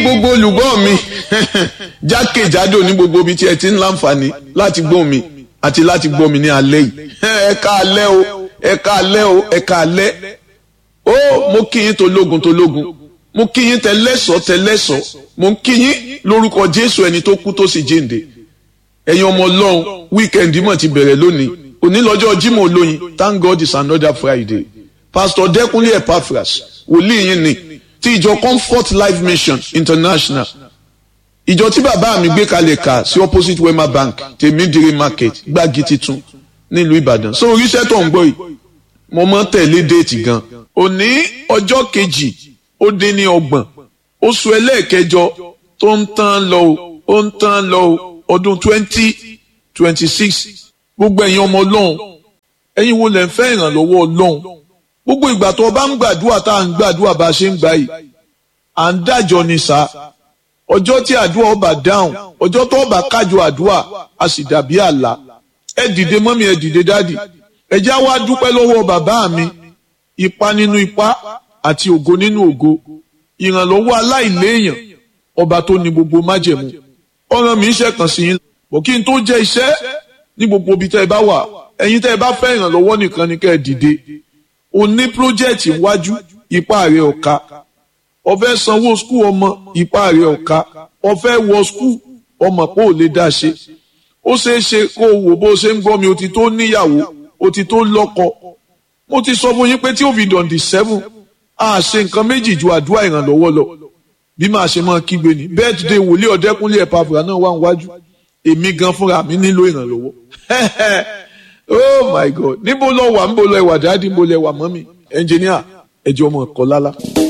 gbogbo olùgbọ́ mi jákèjádò ní gbogbo ibi tí ẹ ti ń láǹfààní láti gbọ́ mi àti láti gbọ́ mi ní alẹ́ yìí ẹ ká alẹ́ o ẹ ká alẹ́ o ẹ ká alẹ́ ó mo kí yín tológun tológun mo kí yín tẹlẹ́sọ̀ tẹlẹ́sọ̀ mo ń kí yín lórúkọ Jésù ẹni tó kú tó sì jíǹde ẹ̀yin ọmọ Ọlọ́run wíkẹ́ndì mọ̀ ti bẹ̀rẹ̀ lónìí òní lọ́jọ́ Jímọ̀ olóyin thank God it's another Friday Pastor Dẹ́kunlé Epaphras wòlíì yín ni ti ìjọ Comfort Life Mission International ìjọ tí bàbá mi gbé kalẹ̀ kà sí opposite Wema Bank tèmídìrí market gbági titun nílùú Ìbàdàn so oríṣẹ́ tó ń gbọ́ yìí mo mọ́ tẹ̀lé déètì gan òní ọjọ́ kejì ó dín ní ọgbọ̀n oṣù ẹlẹ́ẹ̀kẹjọ tó ń tán lọ ó ń tán lọ ọdún twenty twenty six gbogbo ẹ̀yin ọmọ Ọlọ́run ẹ̀yin wo lẹ̀ ń fẹ́ ìrànlọ́wọ́ Ọlọ́run gbogbo ìgbà tó o bá ń gbàdúrà tá à ń gbàdúrà bá a ṣe ń gbà yìí à ń dájọ́ ni sá ọjọ́ tí àdúrà ọba dáhùn ọjọ́ tó ọba kájọ àdúrà a sì dàbí àlá ẹ dìde mọ́mí ẹ dìde dádì ẹ já wá dúpẹ́ lọ́wọ́ bàbá mi ipa nínú ipa àti ògo nínú ògo ìrànlọ́wọ́ aláìléèyàn ọba tó ní gbogbo májẹ̀mú ọ̀ràn mi ń ṣẹ̀kàn sí yín bọ̀ kí n tó jẹ́ iṣẹ́ ní gbogbo ibi tẹ́ ẹ bá wà ẹ̀yin tẹ́ ẹ bá fẹ́ ìrànlọ́wọ́ nìkan ni kẹ́ ẹ dìde o ní pírójẹ́ẹ̀tì iwájú ipá rẹ̀ ọ̀ka o fẹ́ sanwó skul ọmọ ipá rẹ̀ ọ̀ka o fẹ́ wọ skul ọmọ pé ò lè dá ṣe ó ṣeé ṣe kó o wò bó o ṣe ń gbọ́ mi o ti tó níyàwó o ti tó lọ́kọ mo ti sọ fún yín pé tí ó fi dọ̀ǹdì seven a ṣe nǹkan méjì ju àdúrà ìrànlọ́wọ́ lọ bí màá ṣe máa kígbe ní birthday wòlíì ọ̀dẹ́kúnlé Epaphras náà wà níwájú èmi gan fúnra mi nílò ìrànlọ́wọ́ oh my god níbo lọ wà níbo lọ ẹwà dáàdì níbo lọ ẹwà mọ́mì ẹnjìníà ẹjọ́ ọmọ ẹ̀kọ́ lálá.